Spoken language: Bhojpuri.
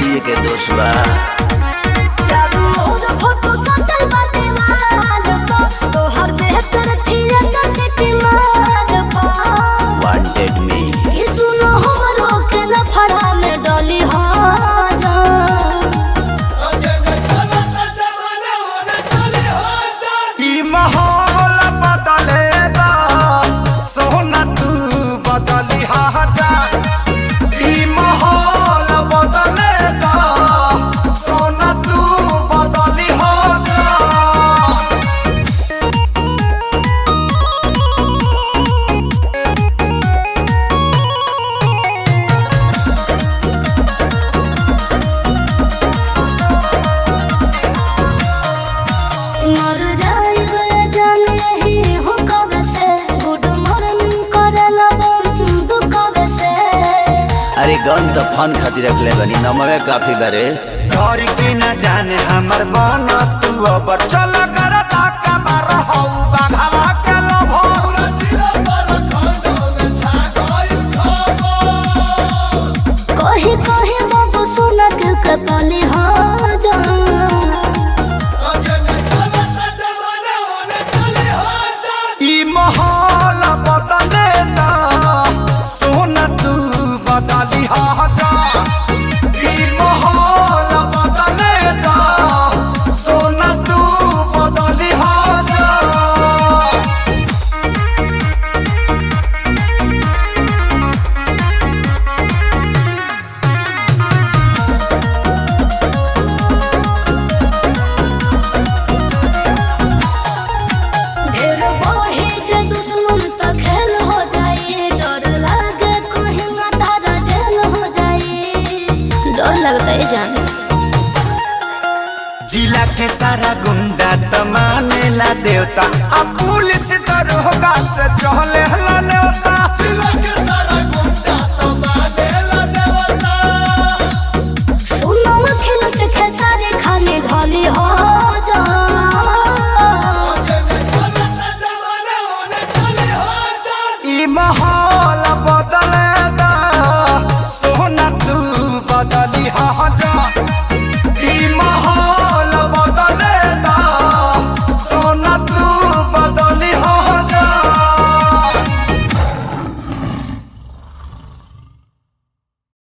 मोदी के दोष बा चारू ओर फोटो सटल बाटे वाल पर तोहर देह पर थिएटर सिटी माल पर वांटेड मी कि सुनो हमरो के लफड़ा में डली हो जा ई माहौल बदलेगा सोना तू बदली जा ई माहौल बदलेगा सोना तू बदली जा मर जाई गए जान यही हो कब से गुड मॉर्निंग करेला बंद कब से अरे गन तो फन खातिर रखले बनी नमवे काफी बारे घर के न जाने हमर मन तू अब चल कर ताका मार हौ बाघवा के लोभो कही कही बाबू सुनक कतली हो जा ई माहौल बदले ना सोना तू बदली जा ई माहौल बदले ना सोना तू बदली जा ढेर बढ़े जे दुश्मन त खेल हो जाए डर लागे कहीं ना तारा जेल हो जाए डर लगता है जान जिला के सारा गुंडा त मानेला देवता अब पुलिस दरोगा से चहले हला नेवता जिला के सारा गुंडा